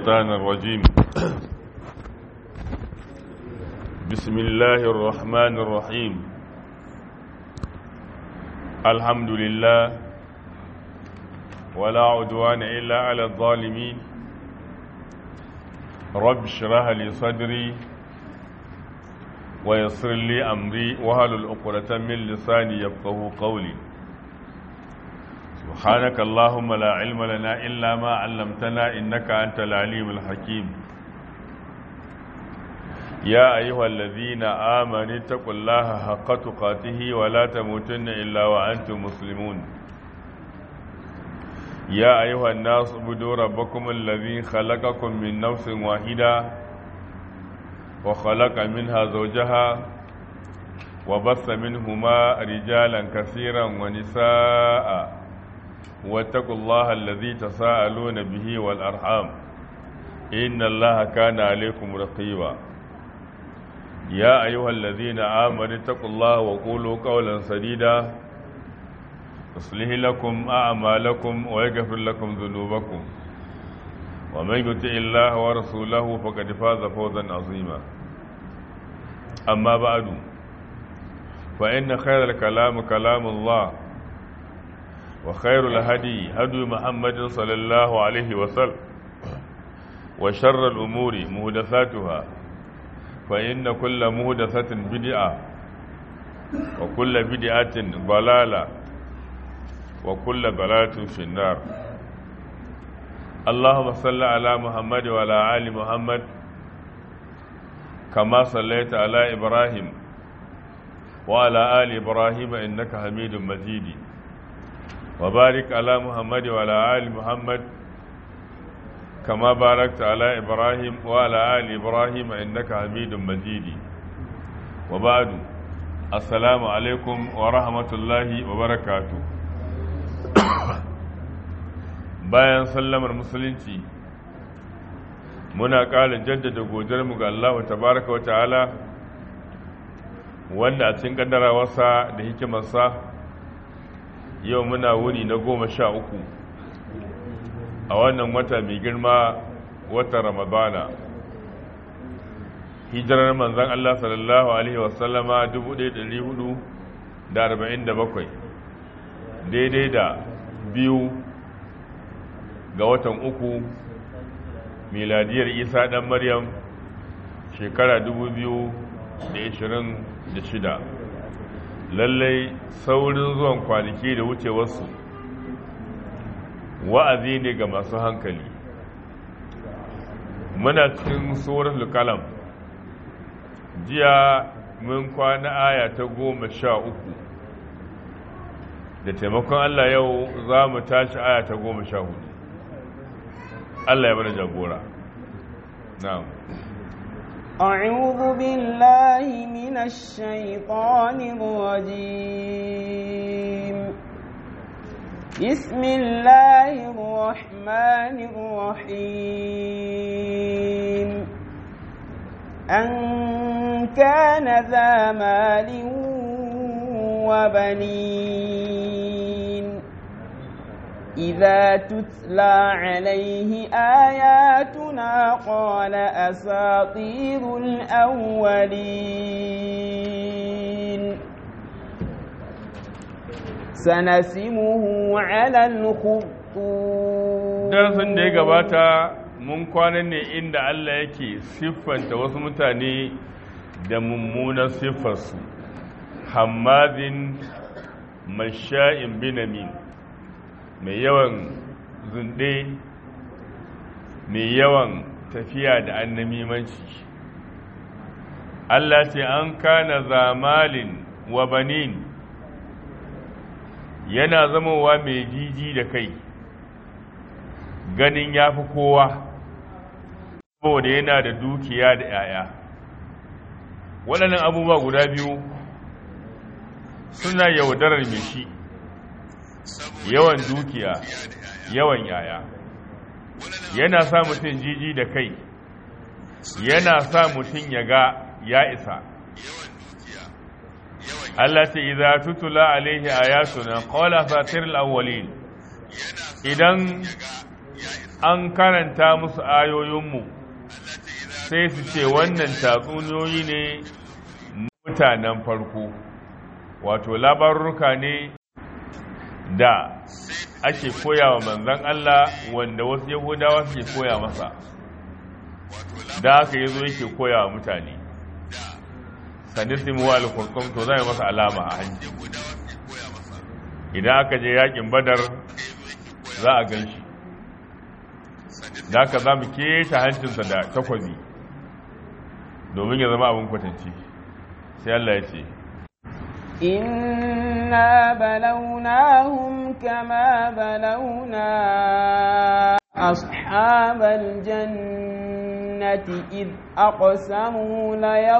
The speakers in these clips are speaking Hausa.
الشيطان الرجيم بسم الله الرحمن الرحيم الحمد لله ولا عدوان إلا على الظالمين رب اشرح لي صدري ويسر لي أمري وهل العقدة من لساني يفقه قولي سبحانك اللهم لا علم لنا إلا ما علمتنا إنك أنت العليم الحكيم يا أيها الذين آمنوا اتقوا الله حق تقاته ولا تموتن إلا وأنتم مسلمون يا أيها الناس اعبدوا ربكم الذي خلقكم من نفس واحدة وخلق منها زوجها وبث منهما رجالا كثيرا ونساء واتقوا الله الذي تساءلون به والأرحام إن الله كان عليكم رقيبا يا أيها الذين آمنوا اتقوا الله وقولوا قولا سديدا يصلح لكم أعمالكم ويغفر لكم ذنوبكم ومن يطع الله ورسوله فقد فاز فوزا عظيما أما بعد فإن خير الكلام كلام الله وخير الهدي هدي محمد صلى الله عليه وسلم وشر الأمور مهدثاتها فإن كل مهدثة بدعة وكل بدعة ضلالة وكل ضلالة في النار اللهم صل على محمد وعلى آل محمد كما صليت على إبراهيم وعلى آل إبراهيم إنك حميد مجيد وبارك على محمد وعلى آل محمد كما باركت على إبراهيم وعلى آل إبراهيم إنك حميد مجيد وبعد السلام عليكم ورحمة الله وبركاته bayan sallamar musulunci muna ƙara jaddada godiyarmu ga Allah tabaraka wa ta'ala wanda a cikin kaddarawarsa da hikimarsa yau muna wuni na goma sha uku a wannan wata mai girma watan ramadana hijirar manzan Allah sallallahu Alaihi wasallama 1447 daidai da biyu ga watan uku miladiyar isa ɗan maryam shekara 2026 lallai saurin zuwan kwanaki da wucewarsu wa'azi ne ga masu hankali muna cikin tsoron kalam jiya mun kwana aya ta goma sha uku da taimakon allah yau za mu tashi aya ta goma sha hudu allah ya bada jagora na'am أعوذ بالله من الشيطان الرجيم بسم الله الرحمن الرحيم أن كان ذا مال وبنين إذا تتلى عليه آياتنا قال أساطير الأولين سنسمه على الخطوط darasin da ya gabata mun kwana ne inda Allah yake siffanta wasu mutane da mummunan siffarsu hammadin masha'in binamin mai yawan zunde mai yawan tafiya da annamimanci Allah ce an kana zamalin wa banin yana zamowa mai jiji da kai ganin ya fi kowa saboda yana da dukiya da 'ya'ya waɗannan abubuwa guda biyu suna yaudarar mai shi yawan dukiya yawan 'ya'ya yana sa mutum jiji da kai yana sa mutum ya ga ya isa Allah ce idza tutula alaihi ayatuna qala fatir al-awwalin idan an karanta musu ayoyinmu sai su ce wannan tatsuniyoyi ne mutanen farko wato labarurruka ne da ake koya wa manzan Allah wanda wasu yahudawa suke koya masa da haka ya zo yake koya wa mutane sanisimu al-kurkum to zai masa alama a hanci idan aka je yakin badar za a gan shi da haka za mu keta hancinsa da takwazi domin ya zama abin kwatanci sai Allah ya ce إنا بلوناهم كما بلونا أصحاب الجنة إذ أقسموا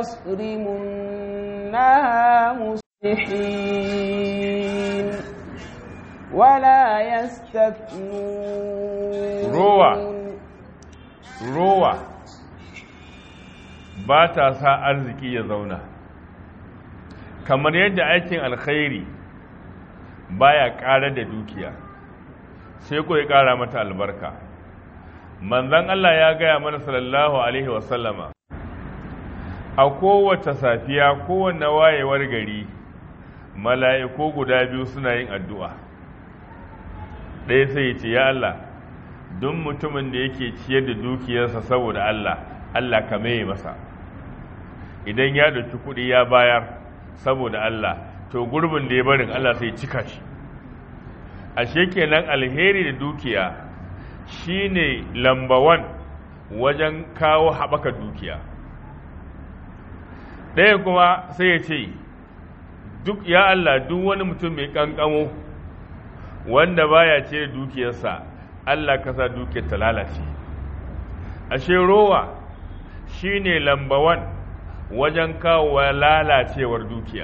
ليصرمنها مصلحين ولا يستثنون روى روى ba ta sa arziki ya zauna kamar yadda aikin alkhairi baya ƙara da dukiya sai ko ya ƙara mata albarka manzon Allah ya gaya mana sallallahu alaihi wasallama a kowace safiya kowanne wayewar gari mala'iku guda biyu suna yin addu'a ɗaya sai ya ce ya Allah duk mutumin da yake ciyar da dukiyarsa saboda Allah Allah ka mai masa idan ya ɗauki kuɗi ya bayar saboda Allah to gurbin da ya barin Allah sai cika shi ashe kenan alheri da dukiya shine lambawan wajen kawo haɓaka dukiya ɗaya kuma sai ya ce duk ya Allah duk wani mutum mai ƙanƙamo wanda baya ce dukiyarsa Allah ka sa dukiyar ta lalace ashe rowa shine lambawan wajen kawo lalacewar dukiya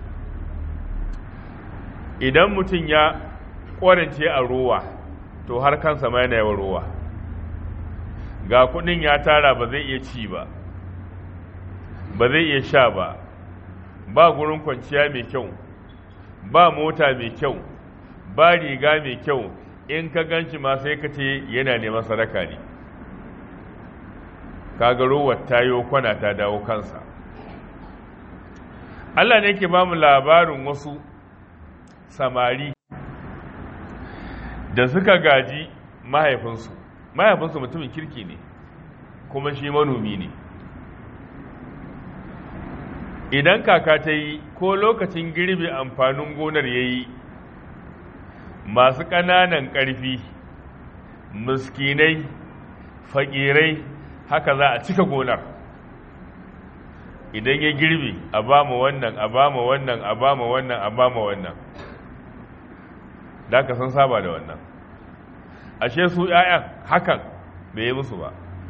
idan mutum ya ƙwarance a rowa to har kansa ma yana yawan rowa ga kudin ya tara ba zai iya ci ba ba zai iya sha ba ba gurin kwanciya mai kyau ba mota mai kyau ba riga mai kyau in ka ganci ma sai ka ce yana neman sadaka ne kaga rowar tayo kwana ta dawo kansa Allah ne ke ba mu labarin wasu samari da suka gaji mahaifinsu mahaifinsu mutumin kirki ne kuma shi manomi ne idan kaka ta yi ko lokacin girbe amfanin gonar ya yi masu ƙananan ƙarfi miskinai faƙirai haka za a cika gonar idan ya girbe a ba mu wannan a ba mu wannan a ba mu wannan a ba mu wannan da ka san saba da wannan ashe su ‘ya'yan hakan bai yi musu ba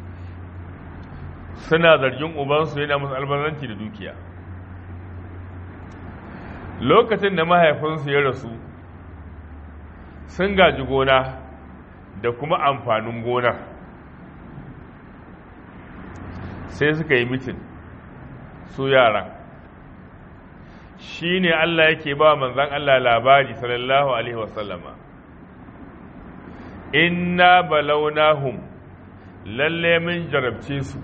suna zargin ubansu yana musu albaranci da dukiya lokacin da mahaifinsu ya rasu sun gaji gona da kuma amfanin gonar sai suka yi mitin su yaran shi ne Allah yake ba manzan Allah labari sallallahu Alaihi wasallama inna balaunahum lalle mun jarabce su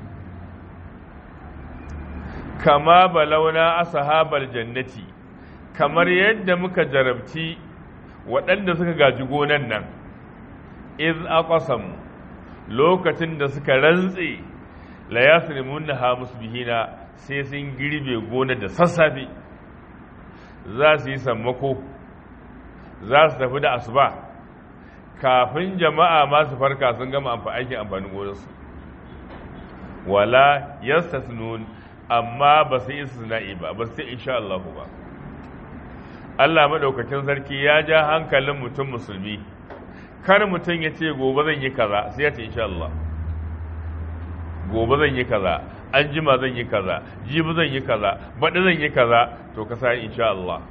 kama balauna ashabar jannati kamar yadda muka jarabci waɗanda suka gaji gonan nan iz aqsam lokacin da suka rantse la yasrimunha musbihina sai sun girbe gonar da sassafe za su yi sammako za su tafi da asuba kafin jama'a masu farka sun gama aikin amfanin gonarsu wala yastasnun amma ba su yi istisna'i ba ba su insha Allah ba Allah madaukakin sarki ya ja hankalin mutum musulmi kar mutum ya ce gobe zan yi kaza sai ya ce insha Allah gobe zan yi kaza an jima zan yi kaza jibi zan yi kaza baɗi zan yi kaza to ka sa insha Allah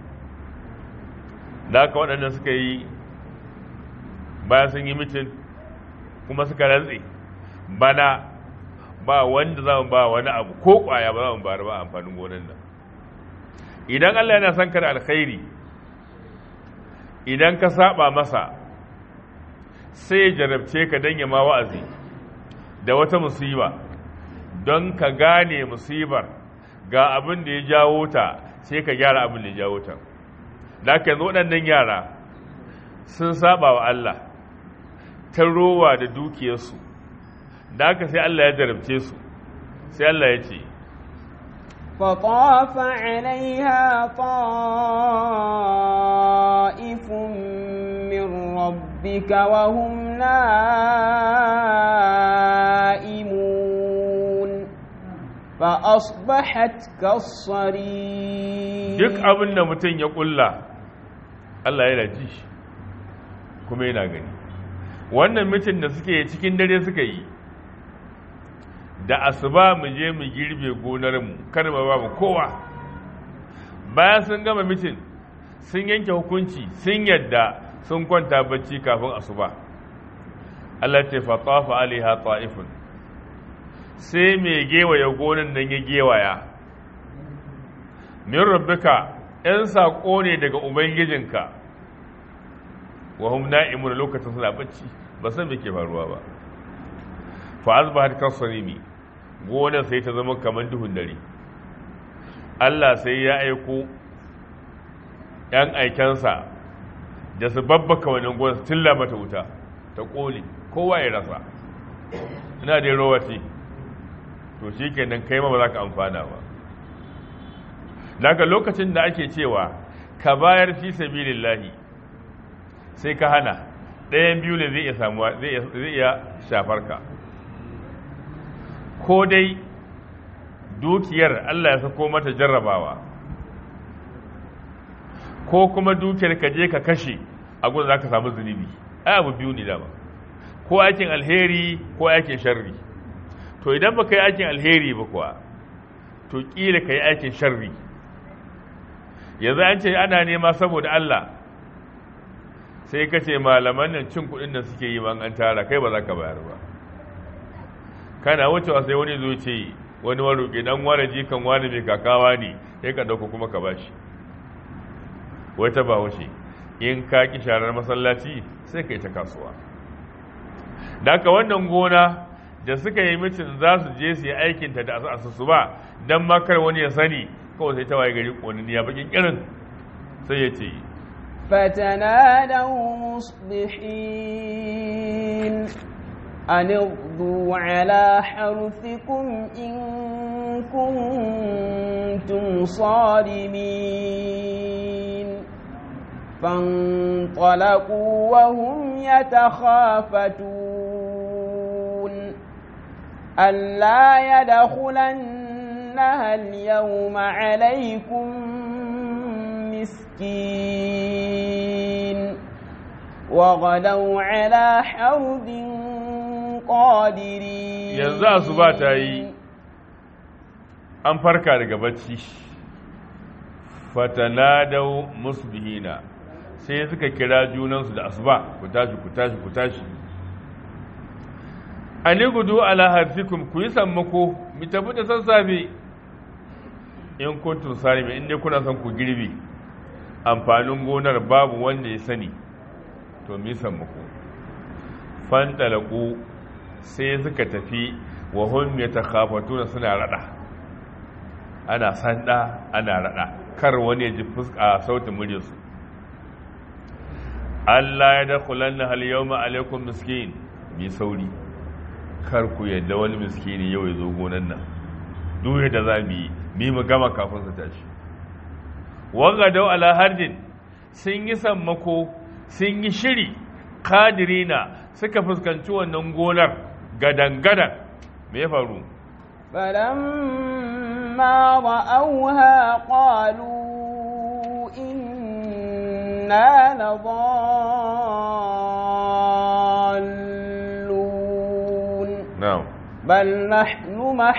da haka waɗanda suka yi bayan sun yi mitin kuma suka rantse bana ba wanda za mu ba wani abu ko ƙwaya ba za mu bari ba amfanin gonan nan idan Allah yana son ka da alkhairi idan ka saba masa sai ya jarabce ka don ya ma wa'azi da wata musiba don ka gane musibar ga abin da ya jawo ta sai ka gyara abin da ya jawo ta da aka yanzu waɗannan yara sun saba wa Allah ta rowa da dukiyarsu da aka sai Allah ya jarabce su sai Allah ya ce فطاف عليها طائف من ربك وهم نائمون فأصبحت كالصريم duk abin da mutum ya kulla Allah yana ji shi kuma yana gani wannan mitin da suke cikin dare suka yi da asuba mu je mu girbe gonarmu kar mu ba mu kowa bayan sun gama mitin sun yanke hukunci sun yadda sun kwanta bacci kafin asuba Allah ce fa tafa alaiha ta'ifun sai mai gewaya gonan nan ya gewaya min rabbika ‘yan saƙo ne daga Ubangijinka, wa hum na'imun lokacin suna bacci ba san me ke faruwa ba. Fa azbahat kasarimi gonar sai ta zama kamar duhun dare. Allah sai ya aiko ‘yan aikensa da su babbaka wannan gonar su tilla mata wuta ta ƙone kowa ya rasa. Ina dai rowa ce, to shi kenan kai ma ba za ka amfana ba. daga lokacin da ake cewa ka bayar fi sabilillahi sai ka hana ɗayan biyu ne zai iya samuwa zai iya shafar ka ko dai dukiyar Allah ya sako mata jarrabawa ko kuma dukiyar ka je ka kashe a gudun za ka samu zunubi ai abu biyu ne dama ko aikin alheri ko aikin sharri to idan ba ka yi aikin alheri ba kuwa to ƙila ka yi aikin sharri yanzu an ce ana nema saboda Allah sai ka ce malaman nan cin kuɗin da suke yi man an tara kai ba za ka bayar ba kana wucewa sai wani zo ce wani waruƙi dan wani jikan wani mai kakawa ne sai ka ɗauka kuma ka bashi wata ba wuce in ka ki sharar masallaci sai ka yi ta kasuwa da haka wannan gona da suka yi mitin za su je su yi aikinta da asusu ba don makar wani ya sani kawai sai ta waye gari ƙonin ya bakin irin sai ya ce فتنادوا مصبحين أن اغدوا على حرثكم إن كنتم صارمين فانطلقوا وهم يتخافتون ألا يدخلنها اليوم عليكم مسكين وغدوا على حرد قادرين yanzu asuba ta yi an farka daga bacci fatanadau musbihina sai suka kira junansu da asuba ku tashi ku tashi ku tashi ani gudu ala harfikum ku yi sammako mu tafi da sassafe in kuntum salimi in dai kuna son ku girbi amfanin gonar babu wanda ya sani to mu yi sammako fantalaku sai suka tafi wa hum yatakhafatuna suna rada ana sanda ana rada kar wani ya ji fuska sautin muryarsu Allah ya dakhulanna hal yawma alaikum miskin mi sauri kar ku yadda wani miskini yau ya zo gonan nan duk yadda za mu yi mi mu gama kafin su tashi wanga dau ala hardin sun yi sammako sun yi shiri kadirina suka fuskanci wannan gonar gadan-gadan me ya faru فلما رأوها قالوا إنا لضالون na'am بل نحن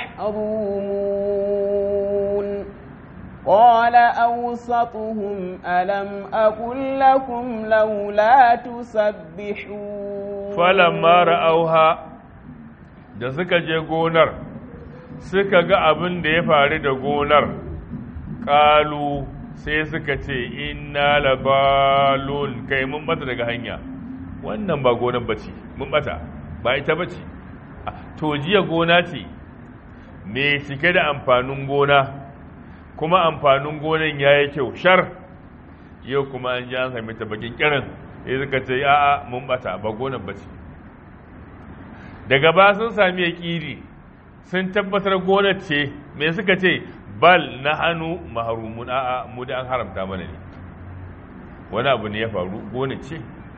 محرومون قال أوسطهم ألم أقل لكم لولا تسبحون falamma ra'auha da suka je gonar suka ga abin da ya faru da gonar ƙalu sai suka ce inna labalun kai mun bata daga hanya wannan ba gonar bace mun bata ba ita bace to jiya gona ce me cike da amfanin gona kuma amfanin gonan yayi kyau shar yau kuma an ji an sami ta bakin kirin ya suka ce a'a mun bata ba gonar bace daga ba sun sami yaƙiri sun tabbatar gonar ce me suka ce bal na hannu maharumun a'a mu da an haramta mana ne wani abu ne ya faru gonar ce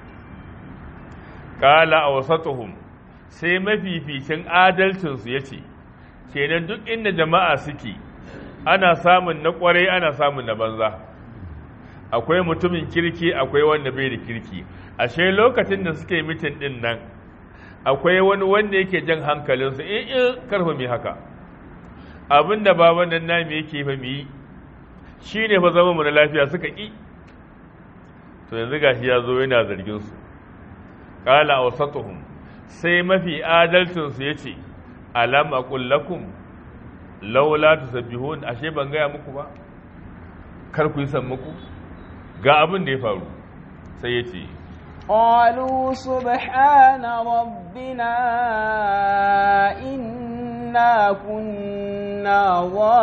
kala a wasatuhum sai mafificin adalcinsu ya ce kenan duk inda jama'a suke ana samun na kwarai ana samun na banza akwai mutumin kirki akwai wanda bai da kirki ashe lokacin da suke mitin din nan akwai wani wanda yake jan hankalinsu in in karfa mai haka abin da baban nan nami yake fa mu yi shi ne fa zama mu na lafiya suka ƙi to yanzu gashi ya zo yana zargin su qala awsatuhum sai mafi adalcin su yace alam aqul lakum laula tusabbihun ashe ban gaya muku ba kar ku yi san muku ga abin da ya faru sai yace قالوا سبحان ربنا إنا كنا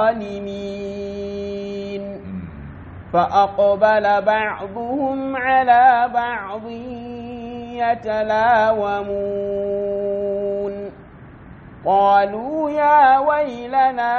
ظالمين فأقبل بعضهم على بعض يتلاومون قالوا يا ويلنا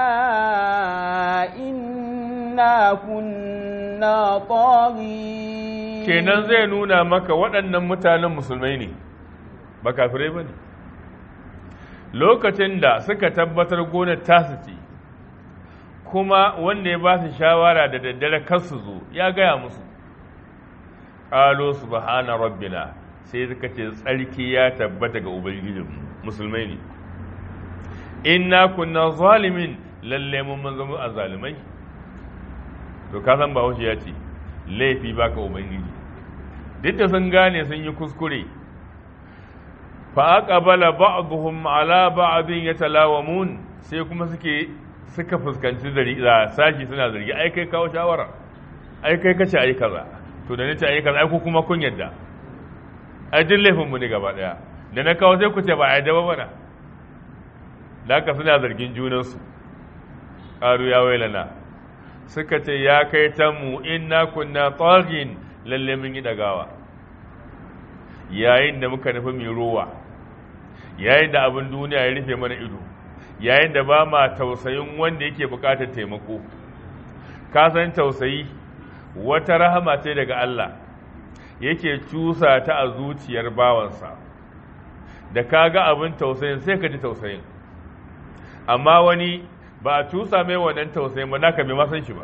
إنا كنا طاغين kenan zai nuna maka waɗannan mutanen musulmai ne ba kafirai ba ne lokacin da suka tabbatar gonar tasu ce kuma wanda ya ba su shawara da daddare kar su zo ya gaya musu ƙalo subhana rabbina sai suka ce tsarki ya tabbata ga ubangijin musulmai ne inna kunna zalimin lalle mun mun zama a zalimai to ka san ba ya ce laifi baka ubangiji duk da sun gane sun yi kuskure fa aqbala ba'dhum ala ba'din yatalawamun sai kuma suke suka fuskanci da sashi suna zargi ai kai kawo shawara ai kai kace ai kaza to da nace ai kaza ai ku kuma kun yadda ai duk laifin mu ne gaba daya da na kawo sai ku ce ba ai da ba bana da haka suna zargin junansu qalu ya wailana suka ce ya kai ta mu inna kunna tagin lalle mun yi dagawa yayin da muka nufi mai rowa yayin da abin duniya ya rufe mana ido yayin da ba ma tausayin wanda yake bukatar taimako ka san tausayi wata rahama ce daga Allah yake cusa ta a zuciyar bawansa da ka ga abin tausayin sai ka ji tausayin amma wani ba a cusa mai wannan tausayin ba naka bai masan shi ba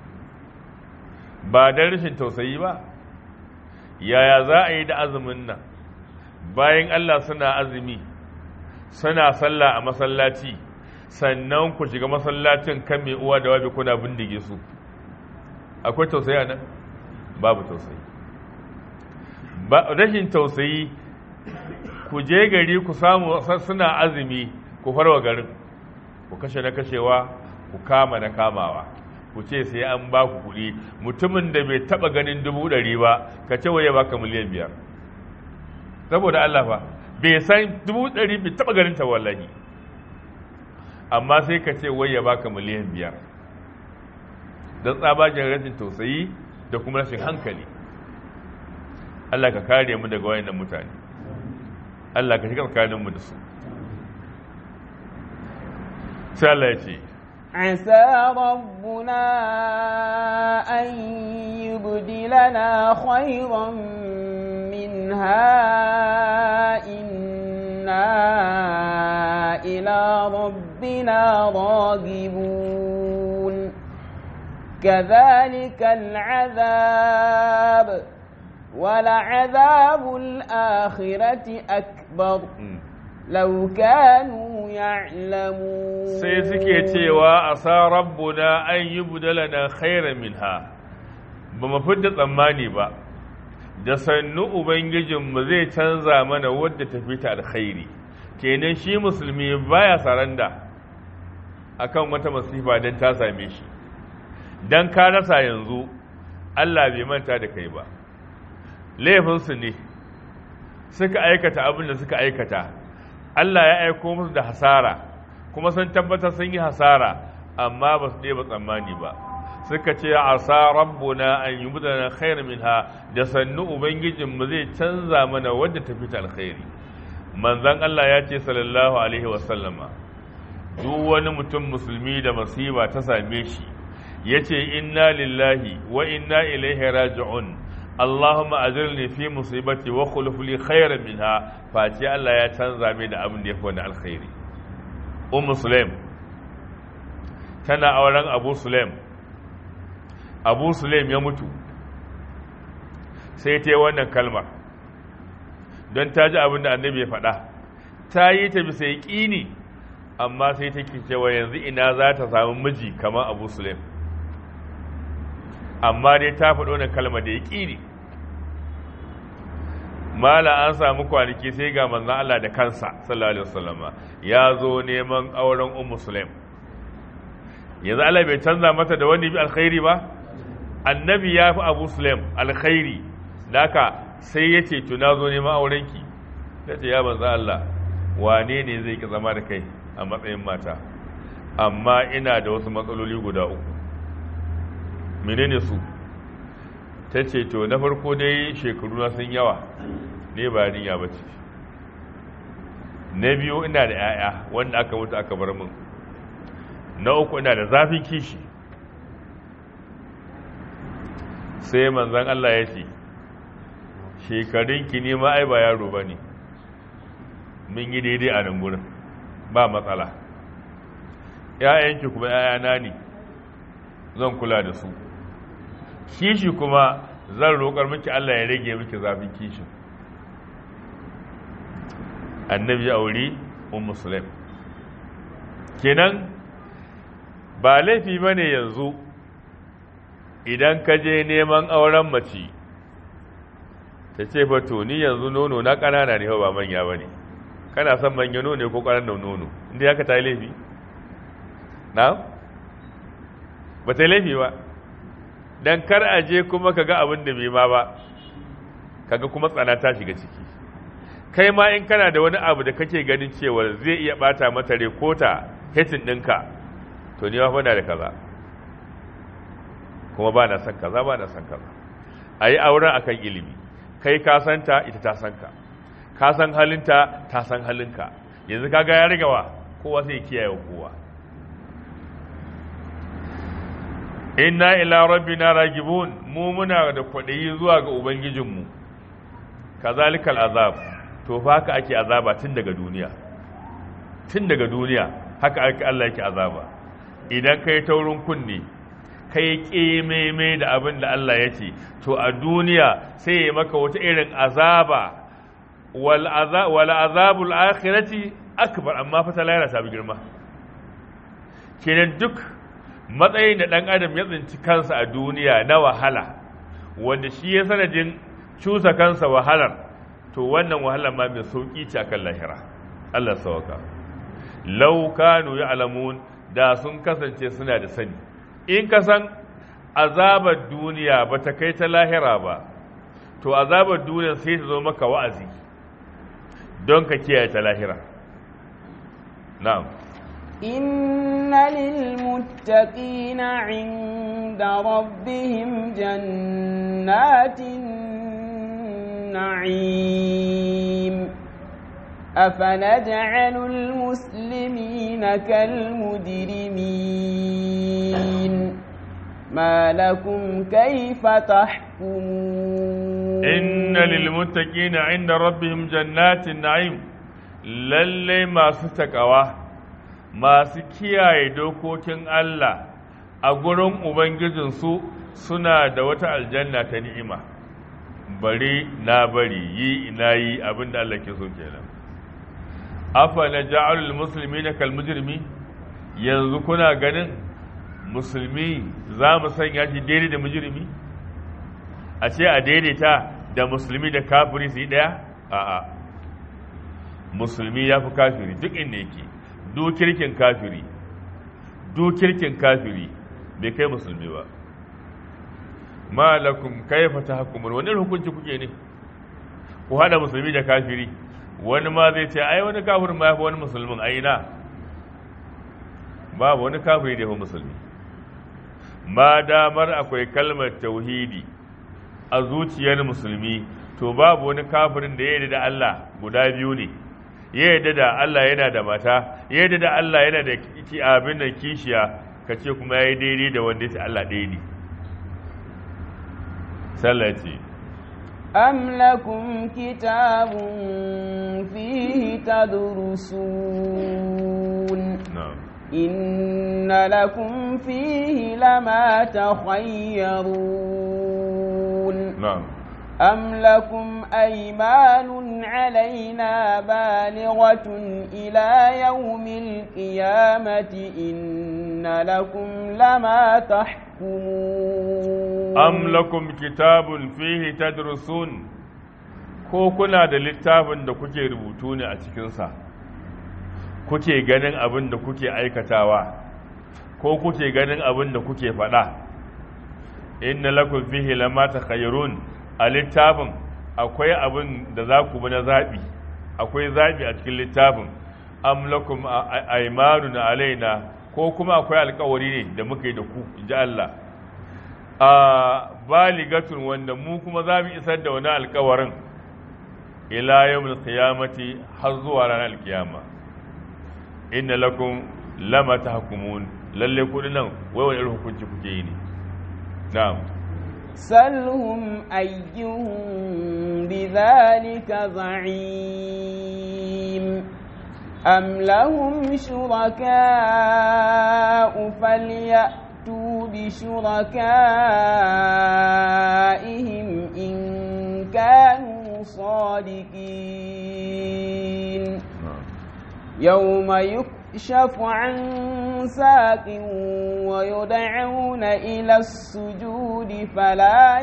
ba don rashin tausayi ba yaya za a yi da azumin nan bayan Allah suna azumi suna sallah a masallaci sannan ku shiga masallacin kan mai uwa da wabi kuna bindige su akwai tausayi a nan babu tausayi ba rashin tausayi ku je gari ku samu suna azumi ku farwa garin ku kashe na kashewa ku kama na kamawa ku ce sai an ba ku kuɗi mutumin da bai taɓa ganin dubu ɗari ba ka ce waye baka miliyan biyar saboda Allah fa bai san dubu ɗari bai taɓa ganin ta wallahi amma sai ka ce waye baka miliyan biyar don tsabagen rashin tausayi da kuma rashin hankali Allah ka kare mu daga wayannan mutane Allah ka shiga tsakaninmu da su sai Allah ya ce عسى ربنا أن يبدلنا خيرا منها إنا إلى ربنا راغبون كذلك العذاب ولعذاب الآخرة أكبر لو كانوا يعلمون sai suke cewa a sa rabbuna an yi budalana khairan minha ba mu fidda tsammani ba da sannu ubangijinmu zai canza mana wadda ta fita alkhairi kenan shi musulmi baya saranda akan wata masifa don ta same shi don ka rasa yanzu Allah bai manta da kai ba laifinsu ne suka aikata abin da suka aikata Allah ya aiko musu da hasara kuma sun tabbatar sun yi hasara amma ba su ɗeba tsammani ba suka ce asa rabbuna an yi mutane khairu minha da sannu ubangijinmu zai canza mana wadda ta fita alkhairi manzon Allah ya ce sallallahu alaihi wasallama duk wani mutum musulmi da masiba ta same shi ya ce inna lillahi wa inna ilaihi raji'un Allahumma ajirni fi musibati wa khuluf li khairan minha face Allah ya canza mai da abin da yafi wani alkhairi Ummu Sulaim tana auren Abu Sulaim Abu Sulaim ya mutu sai ta yi wannan kalmar don ta ji abin da annabi ya faɗa ta yi ta bisa yaƙini amma sai take cewa yanzu ina za ta samu miji kamar Abu Sulaim amma dai ta faɗo wannan kalmar da yaƙini mala an samu kwanaki sai ga manzon Allah da kansa sallallahu alaihi wasallama ya zo neman auren ummu sulaim yanzu Allah bai canza mata da wani bi alkhairi ba annabi ya fi abu sulaim alkhairi naka sai ya ce to na zo neman aurenki ta ce ya manzon Allah wane ne zai ki zama da kai a matsayin mata amma ina da wasu matsaloli guda uku menene su ta ce to na farko dai shekaru na sun yawa ne ba niyya ba ce na biyu ina da 'ya'ya wanda aka mutu aka bar min na uku ina da zafin kishi sai manzan Allah ya ce shekarunki ne ma ai ba yaro ba ne mun yi daidai a nan gurin ba matsala 'ya'yanki kuma 'ya'yana ne zan kula da su kishi kuma zan roƙar miki Allah ya rage miki zafin kishin annabi ya auri ummu sulaim kenan ba laifi bane yanzu idan ka je neman auren mace ta ce fa to ni yanzu nono na ƙanana ne ba manya bane kana son manya nono ne ko ƙananan nono inda haka ta yi laifi na ba ta yi laifi ba dan kar a je kuma kaga abin da bai ma ba kaga kuma tsana ta shiga ciki kai ma in kana da wani abu da kake ganin cewa zai iya bata mata rekota hetin ɗinka to ni ma na da kaza kuma ba na san kaza ba na san kaza a yi auren akan ilimi kai ka santa ita ta san ka ka san halinta ta san halinka yanzu kaga ya rigawa kowa sai kiyaye kowa inna ila rabbina ragibun mu muna da kwaɗayi zuwa ga ubangijinmu kazalikal azab to fa haka ake azaba tun daga duniya tun daga duniya haka ake Allah yake azaba idan kai taurin kunne kai kememe da abin da Allah ya ce to a duniya sai ya maka wata irin azaba wal azab wal azabul akhirati akbar amma fa ta lahira ta bi girma kenan duk matsayin da ɗan adam ya tsinci kansa a duniya na wahala wanda shi ya sanadin cusa kansa wahalar to wannan wahalar ma mai sauƙi ce akan lahira Allah sauka law kanu ya'lamun da sun kasance suna da sani in ka san azabar duniya ba ta kai ta lahira ba to azabar duniya sai ta zo maka wa'azi don ka kiyaye ta lahira na'am إن للمتقين عند ربهم جنات النعيم أفنجعل المسلمين كالمجرمين ما لكم كيف تحكمون إن للمتقين عند ربهم جنات النعيم للي ما ستكوا masu kiyaye dokokin Allah a gurin Ubangijinsu suna da wata aljanna ta ni'ima, bari na bari yi ina yi abin da Allah ke so kenan. Afa na ja'alul musulmi na kalmujirmi, yanzu kuna ganin musulmi za mu sanya shi daidai da mujirmi? A ce a daidaita da musulmi da kafiri su yi ɗaya? A'a, musulmi ya fi kafiri duk inda yake. dukirkin kafiri dukirkin kafiri bai kai musulmi ba malakum kaifa tahkumun wani hukunci kuke ne ku haɗa musulmi da kafiri wani ma zai ce ai wani kafirin ma ya fi wani musulmin ai na babu wani kafiri da ya fi musulmi ma damar akwai kalmar tauhidi a zuciyar musulmi to babu wani kafirin da ya yarda da Allah guda biyu ne ya yarda da Allah yana da mata ya yarda da Allah yana da abin da kishiya ka ce kuma ya yi daidai da wanda ya ce Allah ɗaya ne sallah ce أم لكم كتاب فيه تدرسون na'am إن لكم فيه لما تخيرون na'am أم لكم أيمان علينا بالغة إلى يوم القيامة إن لكم لما تحكمون am lakum kitabun fihi tadrusun ko kuna da littafin da kuke rubutu ne a cikinsa kuke ganin abin da kuke aikatawa ko kuke ganin abin da kuke faɗa inna lakum fihi lama takhayyarun a littafin akwai abin da za ku bi na zaɓi akwai zaɓi a cikin littafin am lakum aymanun alaina ko kuma akwai alkawari ne da muka yi da ku inji Allah a baligatun wanda mu kuma za mu isar da wani alkawarin ila yawmul qiyamati har zuwa ranar alkiyama inna lakum lama tahkumun lalle kudin nan wai wani irin hukunci kuke yi ne na'am سلهم أيهم بذلك زعيم أم لهم شركاء فليأتوا بشركائهم إن كانوا صادقين na'am يوم يكشف عن ساق ويدعون إلى السجود فلا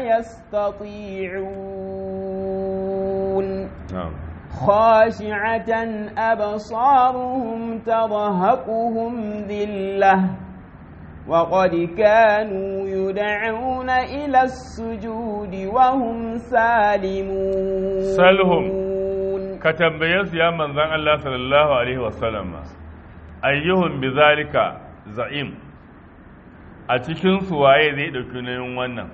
يستطيعون na'am خاشعة أبصارهم ترهقهم ذلة وقد كانوا يدعون إلى السجود وهم سالمون سلهم. ka tambaye su ya manzan Allah sallallahu alaihi wasallam ayyuhun bi zalika za'im a cikin su waye zai dauki nayin wannan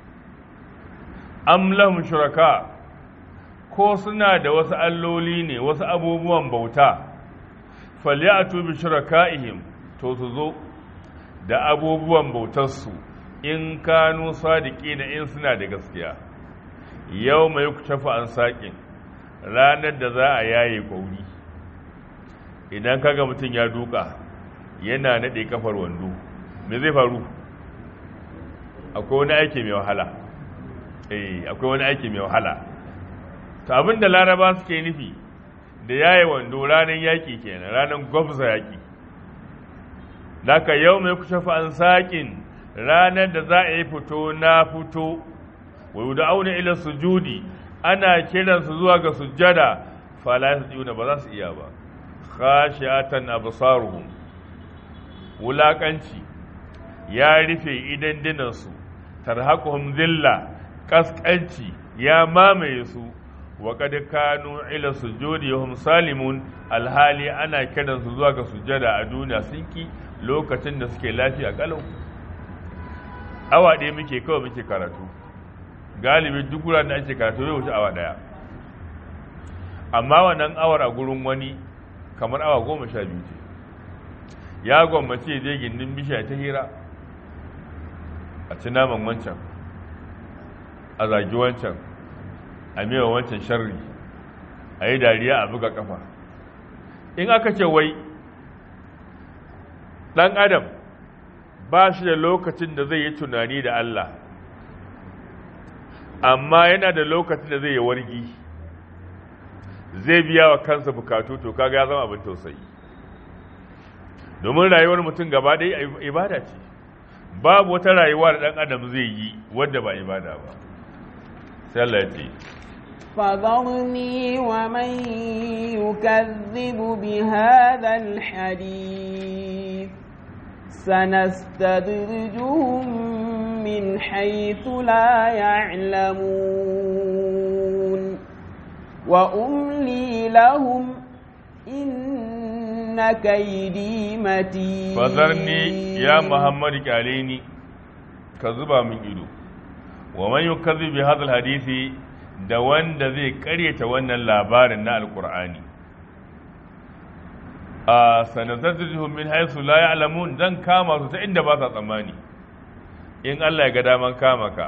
am lahum shuraka ko suna da wasu alloli ne wasu abubuwan bauta falyatu bi shuraka'ihim to su zo da abubuwan bautarsu in kanu sadiki na in suna da gaskiya yau mai kutafa an saƙin ranar da za a yaye kwauri idan kaga mutum ya duka yana naɗe kafar wando me zai faru akwai wani aiki mai wahala eh akwai wani aiki mai wahala to abinda laraba suke nufi da yaye wando ranar yaƙi kenan ranar gwabza yaƙi Daka yau mai kushe an saƙin ranar da za a yi fito na fito wa da auna ila sujudi ana kiransu zuwa ga sujjada fala yasjuduna ba za su iya ba khashiatan absaruhum wulakanci ya rufe idan dinansu tarhaquhum zilla kaskanci ya mamaye su wa kad kanu ila sujudi hum salimun alhali ana kiransu zuwa ga sujjada a duniya sun ki lokacin da suke lafiya kalau awa ɗaya muke kawai muke karatu galibi duk wuraren da ake karatu zai wuce awa ɗaya amma wannan awar a gurin wani kamar awa goma sha biyu ce ya gwammace zai gindin bishiya ta hira a ci naman wancan a zagi wancan a mewa wancan sharri a yi dariya a buga kafa in aka ce wai ɗan adam ba shi da lokacin da zai yi tunani da Allah amma yana da lokacin da zai yi wargi zai biya wa kansa bukatu to kaga ya zama abin tausayi domin rayuwar mutum gaba ɗaya ibada ce babu wata rayuwa da ɗan adam zai yi wadda ba ibada ba sai Allah ya ce فذرني ومن يكذب بهذا الحديث سنستدرجهم من حيث لا يعلمون وأملي لهم إن كيدي متين fazarni ya muhammadu kyale ni ka zuba min ido wa man yukazzi bi hadal hadisi da wanda zai karyata wannan labarin na alqur'ani a sanatazzuhum min haythu la ya'lamun dan kama su ta inda ba sa tsammani in Allah ya ga daman kama ka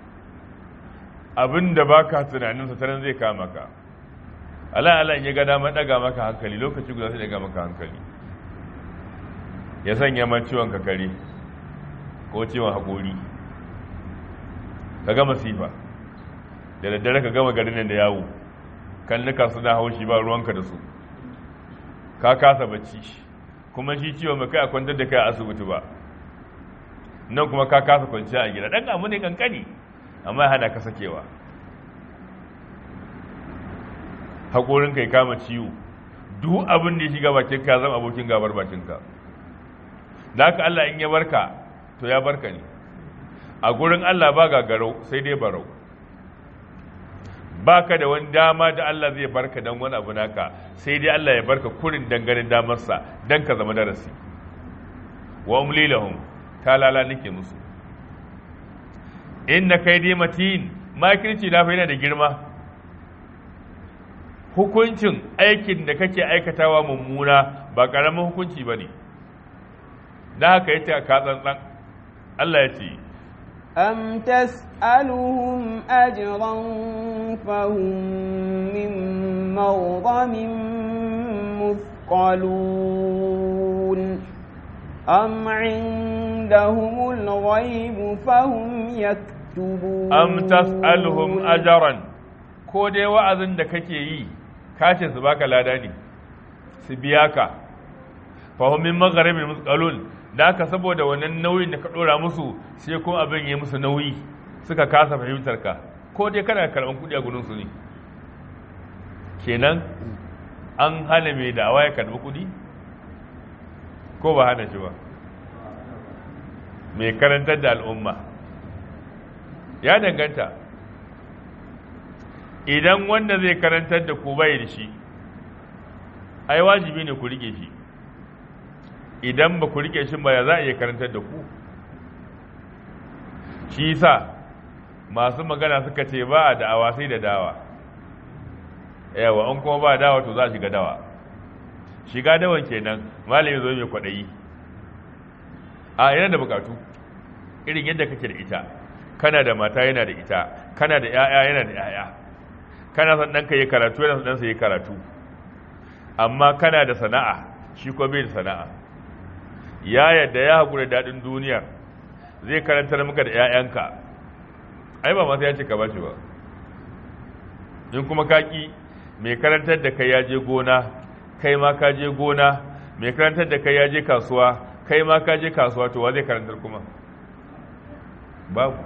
abinda baka tunanin sa taran zai kama ka Allah Allah ya ga daman daga maka hankali lokaci guda sai daga maka hankali ya sanya man ciwon kakare ko ciwon haƙori ka gama sifa da daddare ka gama garin nan da yawo kan nuka suna haushi ba ruwanka da su ka kasa bacci kuma shi ciwon mai kai a kwantar da kai a asibiti ba nan kuma ka kasa kwanciya a gida ɗan amu ne kankani amma ya hana ka sakewa haƙorinka ya kama ciwo duk abin da ya shiga bakinka zama abokin gabar bakinka da haka Allah in ya barka to ya barka ne a gurin Allah ba gagarau sai dai barau ba ka da wani dama da Allah zai barka don wani abu naka sai dai Allah ya barka kurin dangane damarsa don ka zama darasi wa umli lahum ta lala nake musu inna kai dai matin makirci na yana da girma hukuncin aikin da kake aikatawa mummuna ba ƙaramin hukunci ba ne da haka yace ka tsantsan Allah ya ce أم تسألهم أجرا فهم من مغضم مثقلون أم عندهم الغيب فهم يكتبون am tas'aluhum ajran ko dai wa'azin da kake yi kace su baka lada ne su biya ka fahim min magharibin musqalun da haka saboda wannan nauyin da ka dora musu sai kuma abin ya musu nauyi suka kasa fahimtar ka ko dai kana karban kudi a gurin su ne kenan an hana mai da'awa ya karbi kudi ko ba hana shi ba mai karantar da al'umma ya danganta idan wanda zai karantar da ku bai da shi ai wajibi ne ku rike shi idan ba ku rike shi ba ya za a iya karantar da ku shi sa masu magana suka ce ba a da'awa sai da dawa yawa an kuma ba dawa to za a shiga dawa shiga dawan kenan malami zo mai kwaɗayi a yana da bukatu irin yadda kake da ita kana da mata yana da ita kana da 'ya'ya yana da 'ya'ya kana son ɗanka yi karatu yana son ɗansa yi karatu amma kana da sana'a shi ko bai da sana'a ya yadda ya haƙura daɗin duniyar zai karantar maka da 'ya'yanka ai ba masu ya ce ka ba shi ba in kuma kaki mai karantar da kai ya je gona kai ma ka je gona mai karantar da kai ya je kasuwa kai ma ka je kasuwa to wa zai karantar kuma babu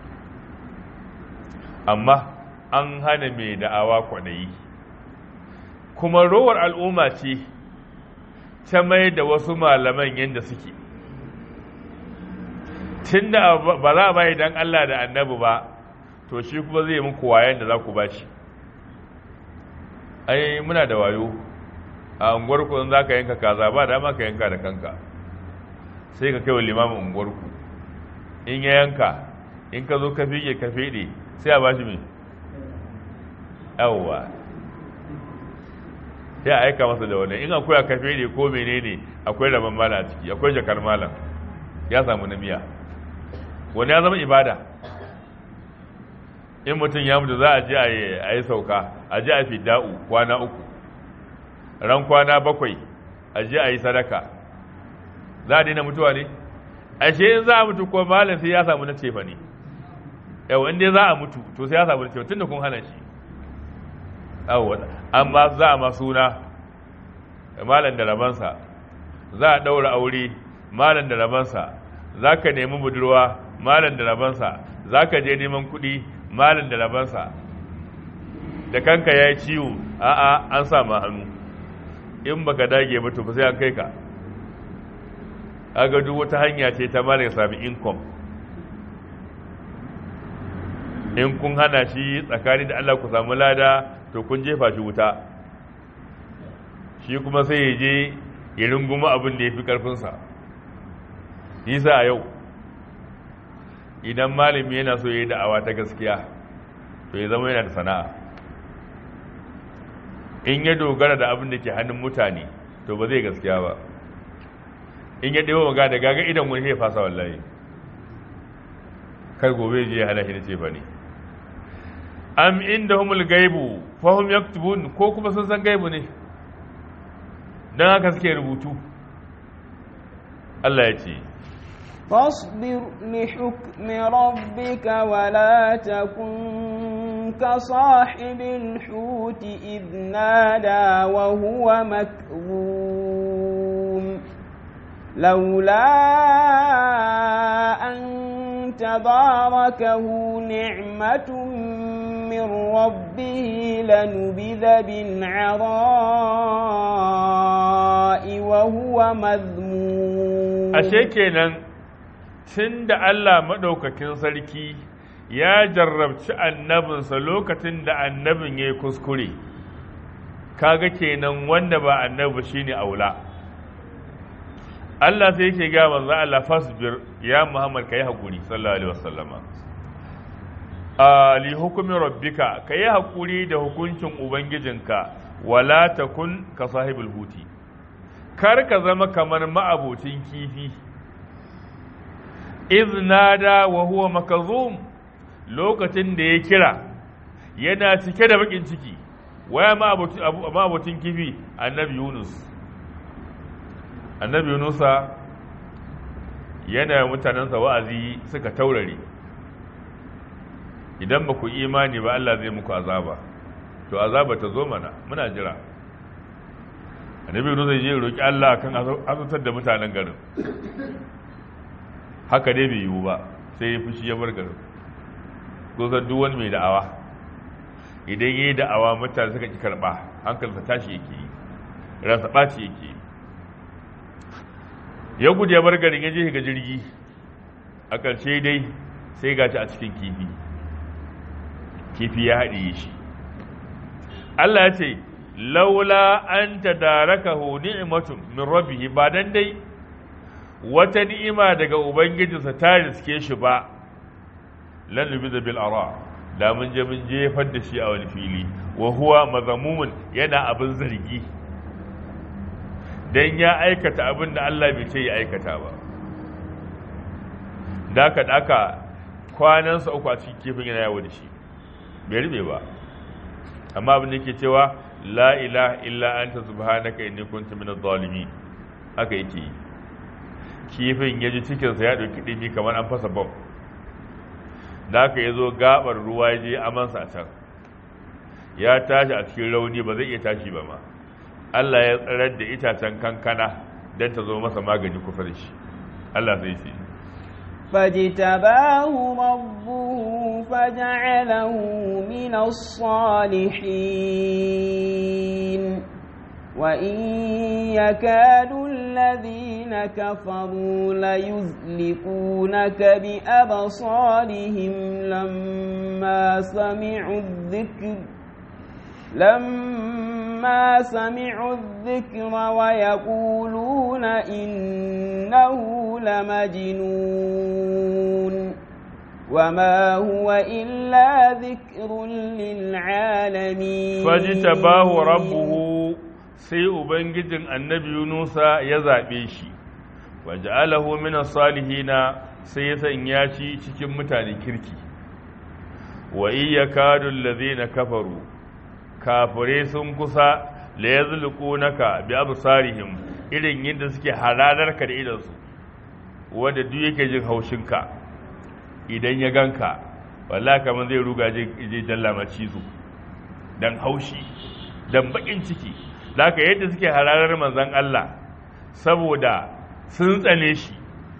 amma an hana mai da'awa kwaɗayi kuma rowar al'umma ce ta mai da wasu malaman yadda suke tun da ba za a bai don Allah da annabi ba to shi kuma zai muku wayan da za ku ba shi ai muna da wayo a unguwarku in za ka yanka kaza ba dama ka yanka da kanka sai ka kai wa limamin unguwarku in ya yanka in ka zo ka fiye ka fede sai a ba shi mai yawwa sai a aika masa da wani in akwai a kafe ne ko menene akwai rabon mala a ciki akwai jakar malam ya samu na miya wani ya zama ibada in mutum ya mutu za a je a yi sauka a je a fi da'u kwana uku ran kwana bakwai a je a yi sadaka za a daina mutuwa ne ashe in za a mutu ko malam sai ya samu na cefa ne yau in dai za a mutu to sai ya samu na cefa tun da kun hana shi amma za a masuna malam da rabansa za a ɗaura aure malam da rabansa za ka nemi budurwa malam da rabansa za ka je neman kuɗi malam da rabansa da kanka ya yi ciwo a'a an sa ma hannu in baka dage ba to sai an kai ka aga duk wata hanya ce ta malam sami income in kun hana shi tsakani da Allah ku samu lada to kun jefa shi wuta shi kuma sai ya je ya runguma abin da ya fi ƙarfinsa yasa a yau idan malami yana so ya yi da'awa ta gaskiya to ya zama yana da sana'a in ya dogara da abin da ke hannun mutane to ba zai gaskiya ba in ya ɗewa maga da gaga idan wani ya fasa wallahi kar gobe je ya hana shi da ce ba ne am inda humul gaibu fahim yaktubun ko kuma sun san gaibu ne don haka suke rubutu Allah ya ce فاصبر لحكم ربك ولا تكن كصاحب الحوت إذ نادى وهو مكظوم لولا أن تباركه نعمة من ربه لنبذ بالعراء وهو مذموم أشيكينا tun da Allah maɗaukakin sarki ya jarrabci annabinsa lokacin da annabin ya yi kuskure kaga kenan wanda ba annabi shine aula Allah sai yake ga manzo Allah fasbir ya Muhammad kai hakuri sallallahu alaihi wasallama a li hukumi rabbika kai hakuri da hukuncin ubangijinka wala takun ka sahibul huti kar ka zama kamar ma'abocin kifi iznada wa huwa makazum lokacin da ya kira yana cike da bakin ciki waya ma abokin kifi annabi yunus annabi yunusa yana mutanensa wa'azi suka taurare idan ba ku imani ba Allah zai muku azaba to azaba ta zo mana muna jira annabi yunusa ya roki Allah kan azutar da mutanen garin haka dai bai yiwu ba sai ya fushi ya bar garin kusan duk wani mai da'awa idan ya yi da'awa mutane suka ki karɓa hankalinsa tashi yake yi ransa ɓaci yake yi ya gudu ya bar garin ya je ga jirgi a ƙarshe dai sai gaci a cikin kifi kifi ya haɗiye shi Allah ya ce laula an ta daraka hu ni'matun min rabbihi ba dan dai wata ni'ima daga ubangijinsa ta riske shi ba lan nubiza bil ara da mun je mun jefar da shi a wani fili wa huwa mazamumun yana abin zargi dan ya aikata abin da Allah bai ce ya aikata ba daka daka kwanansa uku a cikin kifin yana yawo da shi bai rube ba amma abin da yake cewa la ilaha illa anta subhanaka inni kuntu minadh zalimin haka yake yi kifin ya ji cikinsa ya ɗauki ɗimi kamar an fasa bom da aka ya zo gabar ruwa ya je amansa a can ya tashi a cikin rauni ba zai iya tashi ba ma Allah ya tsarar da itacen kankana don ta zo masa magani kusa da shi Allah sai ce فاجتباه ربه فجعله من الصالحين وإن يكاد الذين كفروا ليزلقونك بأبصارهم لما سمعوا الذكر لما سمعوا الذكر ويقولون إنه لمجنون وما هو إلا ذكر للعالمين فاجتباه ربه sai ubangijin annabi yunusa ya zaɓe shi waje alahu mina salihina sai ya sanya shi cikin mutane kirki wa iya kadun na kafaru kafirai sun kusa la ya naka bi absarihim irin yadda suke halalarka da idansu wanda duk yake jin haushinka idan ya ganka wallahi kamar zai ruga je jallama cizo dan haushi dan bakin ciki da yadda suke hararar manzan Allah saboda sun tsane shi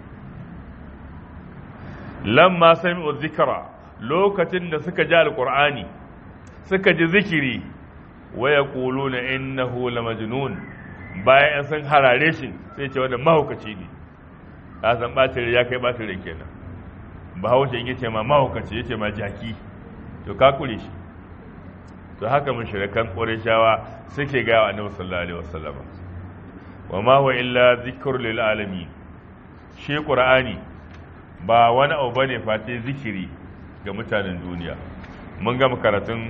lamma sami'u zikra lokacin da suka ji alqur'ani suka ji zikiri wa yaquluna innahu lamajnun bayan sun harare shi sai ce wanda mahaukaci ne ka san bacin ya kai bacin kenan bahaushe in yace ma mahaukaci yace ma jaki to ka kure shi to haka mushrikan qurayshawa suke ga wa annabi sallallahu alaihi wasallam wa ma huwa illa dhikrun lil alamin shi qur'ani ba wani abu bane face zikiri ga mutanen duniya mun gama karatun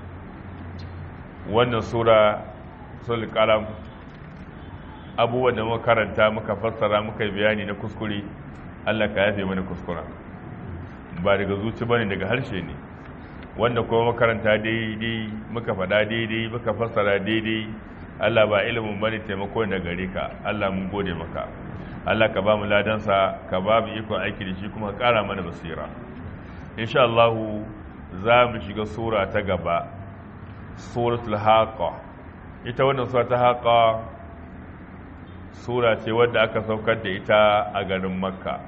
wannan sura sul qalam abubuwan da muka karanta muka fassara muka yi bayani na kuskure Allah ka yafe mana kuskura ba daga zuci bane daga harshe ne wanda kuma makaranta daidai muka faɗa daidai muka fassara daidai Allah ba ilimin bane taimako da gare ka Allah mun gode maka Allah ka ba mu ladansa ka ba mu ikon aiki da shi kuma ƙara mana basira insha Allah za mu shiga sura ta gaba suratul haqa ita wannan sura ta haqa sura ce wadda aka saukar da ita a garin makka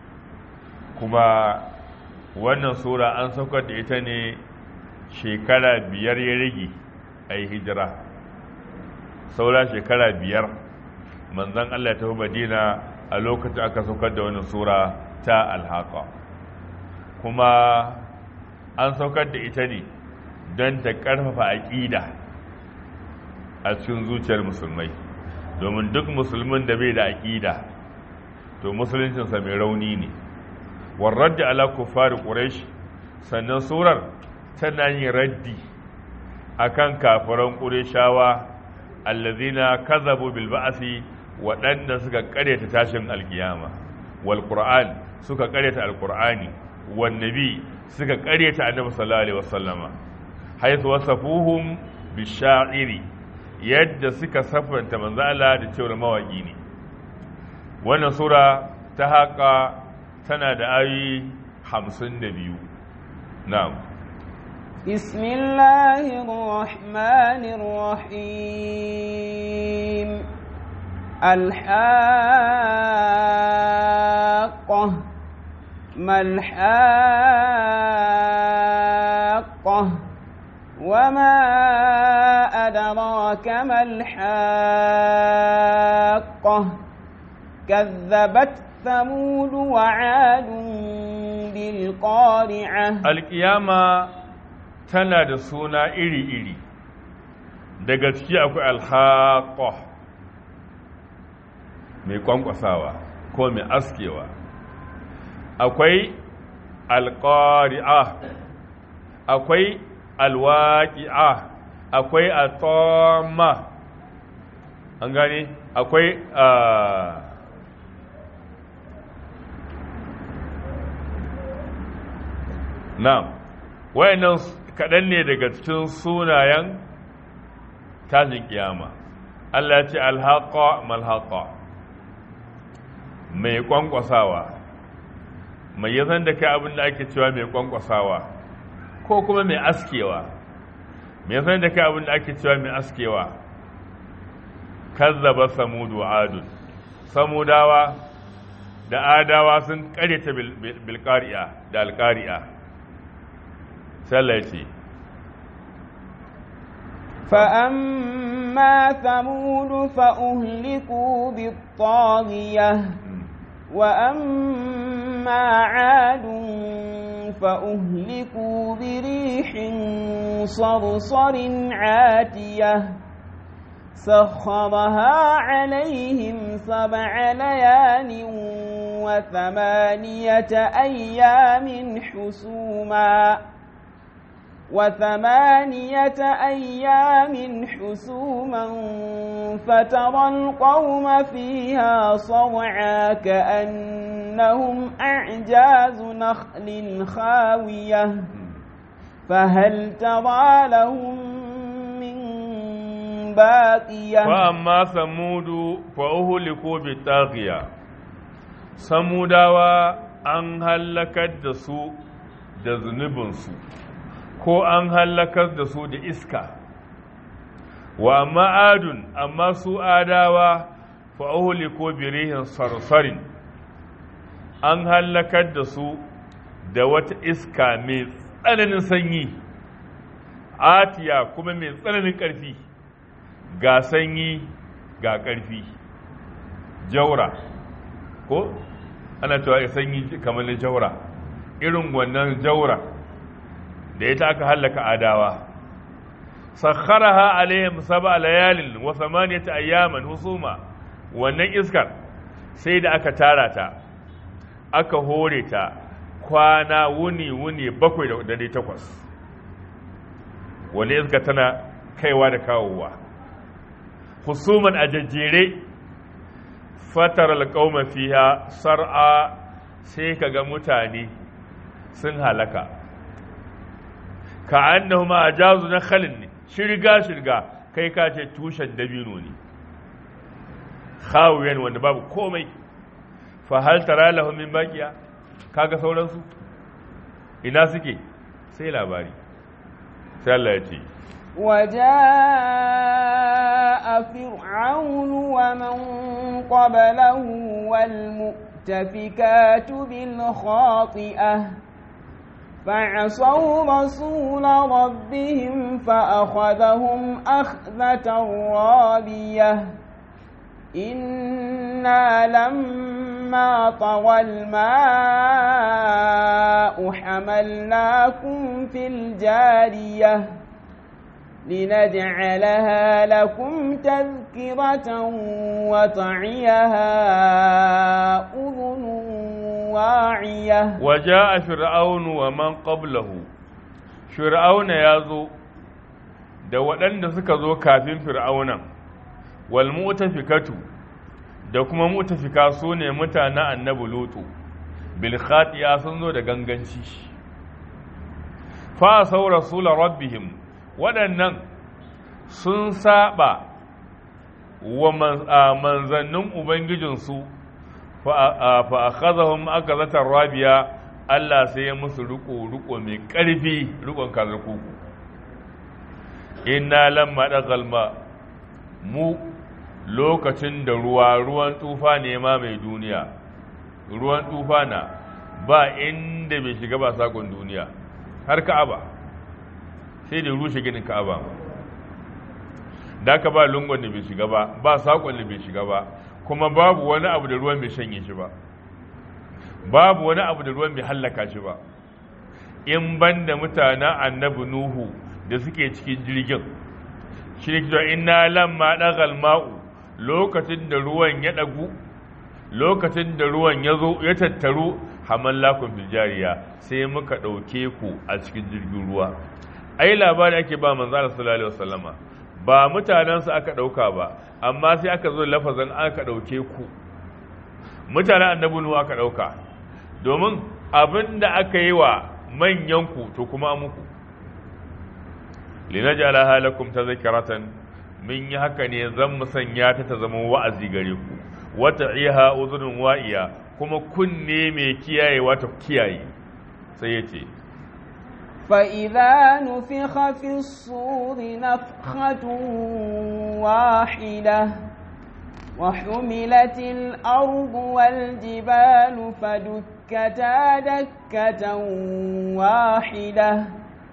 kuma wannan sura an saukar da ita ne shekara biyar ya rage a yi hijira saura shekara biyar manzan Allah ta madina a lokacin aka saukar da wannan sura ta alhaka kuma an saukar da ita ne don ta ƙarfafa aƙida a cikin zuciyar musulmai domin duk musulmin da bai da aƙida to musuluncinsa mai rauni ne warradda ala kuffari quraish sannan surar tana yin raddi akan kafiran qurayshawa allazina kazabu bil ba'si waɗanda suka ƙaryata tashin alkiyama wal qur'an suka ƙaryata alqur'ani wan nabi suka ƙaryata annabi sallallahu alaihi wasallama haythu wasafuhum bisha'iri yadda suka safanta manzo Allah da cewa mawaki ne wannan sura ta haka tana da ayoyi hamsin da biyu na'am بسم الله الرحمن الرحيم الحاقة ما الحاقة وما أدراك ما الحاقة كذبت ثمود وعاد بالقارعة alƙiyama tana da suna iri-iri daga ciki akwai alhaƙo mai kwankwasawa ko mai askewa akwai alƙari'a akwai alwaƙi'a akwai atoma an gane akwai na'am wayannan kaɗan ne daga cikin sunayen tashin kiyama Allah ya ce alhaqa malhaqa mai kwankwasawa mai yazan da kai abin da ake cewa mai kwankwasawa ko kuma mai askewa mai yazan da kai abin da ake cewa mai askewa kazzaba samudu adun samudawa da adawa sun karyata bilqari'a da alqari'a سلتي فأما ثمود فأهلكوا بالطاغية وأما عاد فأهلكوا بريح صرصر عاتية سخرها عليهم سبع ليال وثمانية أيام حسوما وثمانية أيام حسوما فترى القوم فيها صرعا كأنهم أعجاز نخل خاوية فهل ترى لهم من باقية فأما ثمود فأهلكوا بالطاغية samudawa an hallakar da su da zunubinsu ko an hallakar da su da iska wa amma adun amma su adawa fa'ahuli ko birihin sarsarin an hallakar da su da wata iska mai tsananin sanyi atiya kuma mai tsananin ƙarfi ga sanyi ga ƙarfi jaura ko ana cewa sanyi kamar na jaura irin wannan jaura da ita aka hallaka adawa sakharaha alaihim sab'a layalin wa thamaniyata ayyaman husuma wannan iskar sai da aka tara ta aka hore ta kwana wuni wuni bakwai da dare takwas wani iska tana kaiwa da kawowa husuman a jajjere fatar alƙauma fiha sar'a sai ka ga mutane sun halaka ka annahuma ajazu na khalin ne shirga shirga kai ka ce tushen dabino ne khawiyan wanda babu komai fa hal tara lahum min baqiya kaga sauransu ina suke sai labari sai Allah ya ce وجاء فرعون ومن قبله والمؤتفكات بالخاطئة فعصوا رسول ربهم فأخذهم أخذة رابية إنا لما طغى الماء حملناكم في الجارية لنجعلها لكم تذكرة وتعيها أذن واعية وجاء فرعون ومن قبله فرعون يازو da waɗanda suka zo kafin fir'aunan wal mu'tafikatu da kuma mu'tafika su ne mutanen annabi lutu bil khatiya sun zo da ganganci fa sau rasul rabbihim waɗannan sun saba wa manzannin ubangijinsu fa akhadhahum akazatar rabiya Allah sai ya musu riko riko mai ƙarfi rikon kazar kuku inna lamma dagalma mu lokacin da ruwa ruwan tufa ne ma mai duniya ruwan tufa na ba inda bai shiga ba sakon duniya har ka'aba sai da rushe ginin ka'aba da ka ba lungon da bai shiga ba ba sakon da bai shiga ba kuma babu wani abu da ruwan bai shanye shi ba babu wani abu da ruwan bai hallaka shi ba in ban da mutanen annabi nuhu da suke cikin jirgin shi ne cewa inna lamma dagal ma'u lokacin da ruwan ya dagu lokacin da ruwan ya zo ya tattaru hamallakun biljariya sai muka ɗauke ku a cikin jirgin ruwa ai labari ake ba manzo Allah sallallahu alaihi wasallama ba mutanensu aka ɗauka ba amma sai aka zo lafazin aka ɗauke ku mutanen annabi nuhu aka ɗauka domin abin da aka yi wa manyanku to kuma muku linajala halakum tazkiratan min yi haka ne zan mu sanya ta ta zama wa'azi gare ku wata iha uzunun wa'iya kuma kunne mai kiyaye wata kiyaye sai yace فإذا نفخ في الصور نفخة واحدة وحملت الأرض والجبال فدكتا دكة واحدة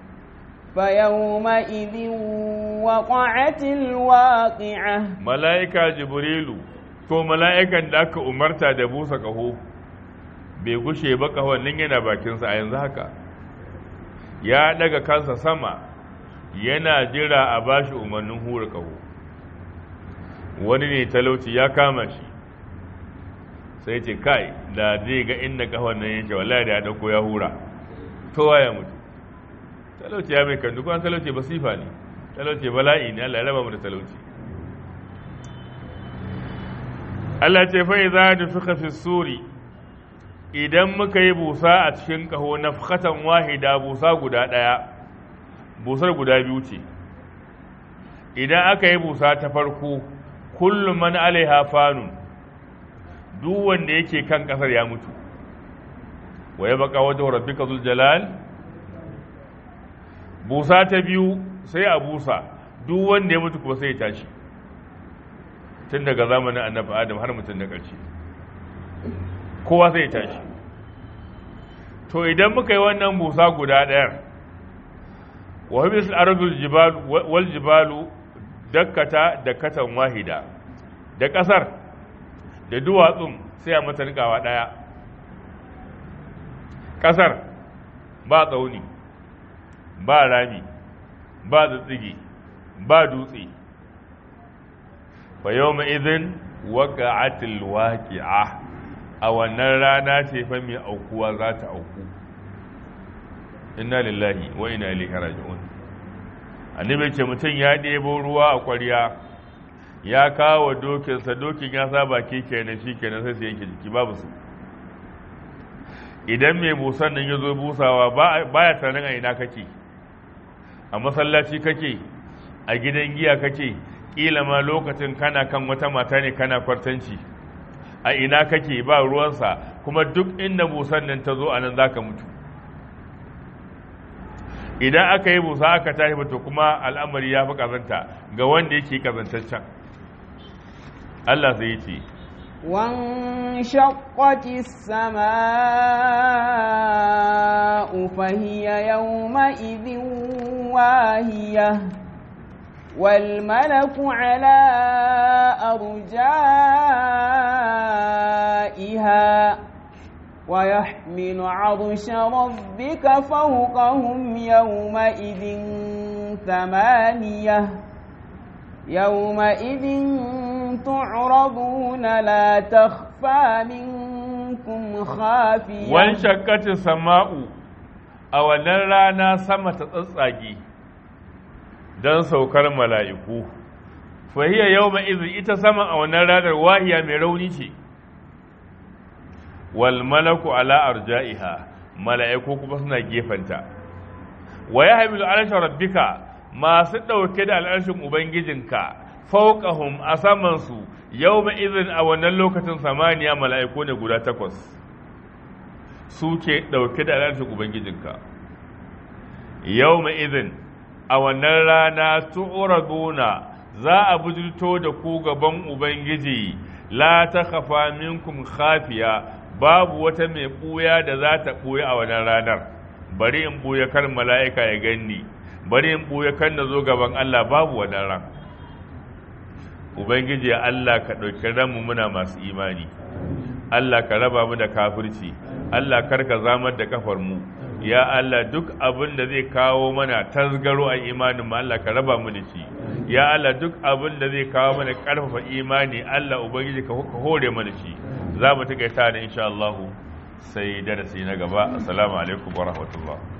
فيومئذ وقعت الواقعة ملائكة جبريل to mala'ikan da aka umarta da busa ƙaho bai gushe ba ƙahon nan yana bakinsa a yanzu haka ya daga kansa sama yana jira a bashi umarnin hura ƙaho wani ne talauci ya kama shi sai ce kai da zai ga inda ƙahon nan yake wallahi da ya ɗauko ya hura kowa ya mutu talauci ya mai kandu kuma talauci ba sifa ne talauci bala'i ne Allah ya raba mu da talauci Allah ce fa idza nufikha fi suri idan muka yi busa a cikin kaho nafkhatan wahida busa guda daya busar guda biyu ce idan aka yi busa ta farko kullu man alaiha fanun duk wanda yake kan kasar ya mutu wa yabqa wajhu rabbika zul jalal busa ta biyu sai a busa duk wanda ya mutu kuma sai ya tashi tun daga zamanin annabi adam har mutum na ƙarshe kowa sai ya tashi to idan muka yi wannan busa guda ɗaya wa habis al-ardul jibal wal jibalu dakkata dakkatan wahida da ƙasar da duwatsun sai a mata rikawa ɗaya ƙasar ba tsauni ba rami ba tsitsige ba dutse fa yawma idhin waqa'atil waqi'a a wannan rana ce fa mai aukuwa za ta auku inna lillahi wa inna ilaihi raji'un annabi ce mutum ya ɗebo ruwa a ƙwarya ya kawo dokinsa dokin ya saba ke kenan shi kenan sai su yanke jiki babu su idan mai busan nan ya zo busawa baya tunanin a ina kake a masallaci kake a gidan giya kake ƙila ma lokacin kana kan wata mata ne kana kwartanci a ina kake ba ruwansa kuma duk inda busan nan ta zo a nan za ka mutu idan aka yi busa aka tashi to kuma al'amari ya fi kazanta ga wanda yake kazantaccen Allah zai ce وانشقت السماء فهي يومئذ واهية والملك على أرجائها ويحمل عرش ربك فوقهم يومئذ ثمانية يومئذ تعرضون لا تخفى منكم خافية وانشقت السماء أو رانا سما تتصاجي don saukar mala'iku fahiyya yau ma'izu ita sama a wannan ranar wahiya mai rauni ce wal malaku ala arja'iha mala'iku kuma suna gefanta wa ya hamilu alashin rabbika masu ɗauke da al'arshin ubangijinka fauqahum a samansu yau izin a wannan lokacin samaniya mala'iku ne guda takwas su ke ɗauke da al'arshin ubangijinka yau izin a wannan rana tu'raduna za a bujurto da ku gaban ubangiji la ta khafa minkum khafiya babu wata mai ɓuya da za ta ɓuya a wannan ranar bari in ɓuya kar mala'ika ya ganni bari in ɓuya kan na zo gaban Allah babu wannan ran ubangiji Allah ka ɗauki ranmu muna masu imani Allah ka raba mu da kafirci Allah kar ka zamar da kafar mu ya Allah duk abin da zai kawo mana tasgaro a imanin mu Allah ka raba mu da shi ya Allah duk abin da zai kawo mana karfafa imani Allah ubangiji ka hore mana shi za mu tuka ta da insha Allah sai darasi na gaba assalamu alaikum wa rahmatullah